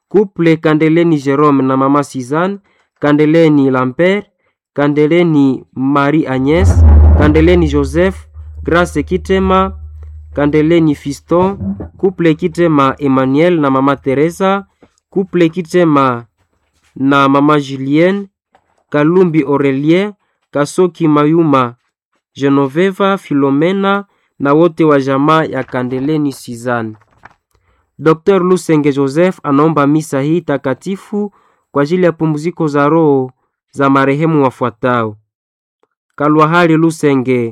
Couple Kandeleni Jerome na mama Suzanne, Kandeleni Lambert, Kandeleni Marie Agnes, Kandeleni Joseph, Grace Kitema, Kandeleni Fiston, Couple Kitema Emmanuel na mama Teresa, Couple Kitema na mama Julienne, Kalumbi Aurelien, Kasoki Mayuma, Genoveva Filomena na wote wa jamaa ya Kandeleni Suzanne. Dr. Lusenge Joseph anaomba misa hii takatifu kwa ajili ya pumziko za roho za marehemu wafuatao: Kalwahali Lusenge,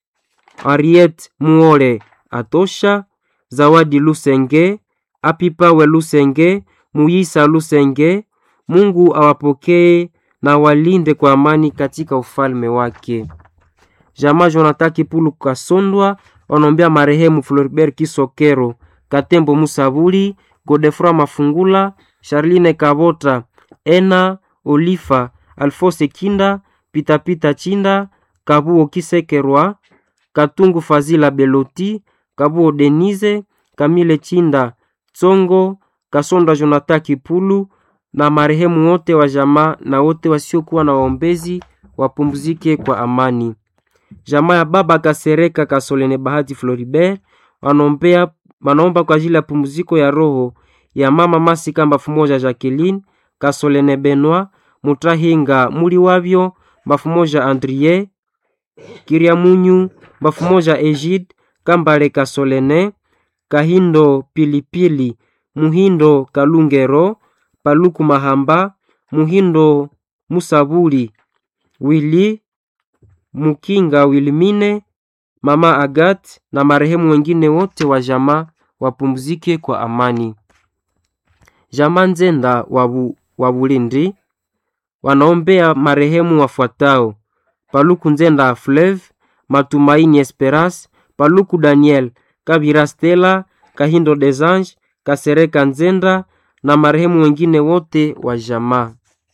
Ariet Muole Atosha, Zawadi Lusenge, Apipawe Lusenge, Muyisa Lusenge. Mungu awapokee na walinde kwa amani katika ufalme wake. Jamaa Jonathan Kipulu Kasondwa wanaombea marehemu Floribert Kisokero, Katembo Musabuli, Godefroy Mafungula, Charline Kabota, Ena Olifa, Alfose Kinda, Pitapita Chinda, Kabuo Kisekerwa, Katungu Fazila Beloti, Kabuo Denise, Kamile Chinda, Tsongo, Kasonda Jonathan Kipulu na marehemu wote wa jamaa na wote wasiokuwa na waombezi wapumzike kwa amani. Jamaa ya baba Kasereka Kasolene Bahati Floribert wanaombea wanaomba kwa ajili ya pumziko ya roho ya mama Masika mbafu moja Jacqueline Kasolene Benoit Mutahinga muli wavyo mbafu moja Andrie Kiriamunyu mbafu moja Egid Kambale Kasolene Kahindo Pilipili Muhindo Kalungero Paluku Mahamba Muhindo Musabuli Wili Mukinga Wilmine Mama Agat na marehemu wengine wote wa jamaa wapumzike kwa amani. Jamaa Nzenda wabu, wa Bulindi wanaombea marehemu wafuatao: Paluku Nzenda Fleuve, Matumaini Esperance, Paluku Daniel, Kabira Stella, Kahindo Desange, Kasereka Nzenda na marehemu wengine wote wa jamaa.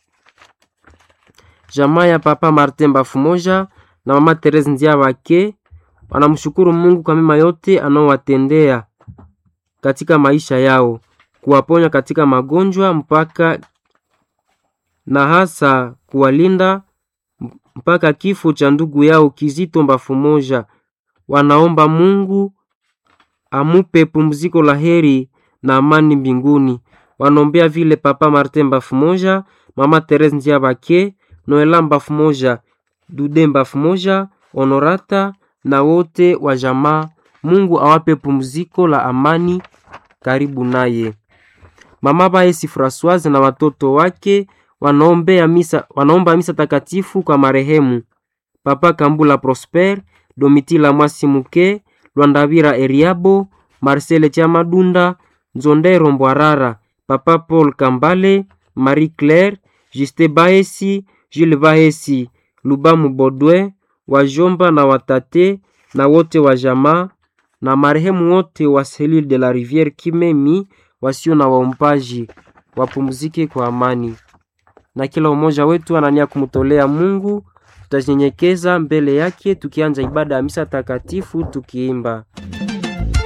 Jamaa ya Papa Martin Bafumoja na Mama Therese Nziabake wanamshukuru Mungu kwa mema yote anaowatendea katika maisha yao, kuwaponya katika magonjwa mpaka na hasa kuwalinda mpaka kifo cha ndugu yao Kizito Bafumoja. Wanaomba Mungu amupe pumziko la heri na amani mbinguni. Wanaombea vile Papa Martin Bafumoja, Mama Therese Nziabake, Noela Bafumoja, Dude Bafumoja, Honorata na wote wa jamaa. Mungu awape pumziko la amani karibu naye. Mama Baesi Francoise na watoto wake wanaombea misa, wanaomba misa takatifu kwa marehemu Papa Kambula Prosper, Domitila Mwasimuke, Lwandavira Eriabo, Marcel Chamadunda, Nzondero Mbwarara, Papa Paul Kambale, Marie Claire, Juste Baesi, Jules Baesi, Lubamu Bodwe, wajomba na watate na wote wa jamaa na marehemu wote wa Selile de la Riviere Kimemi wasio na waombaji wapumzike kwa amani. Na kila umoja wetu anania kumtolea Mungu, tutanyenyekeza mbele yake tukianza ibada ya misa takatifu tukiimba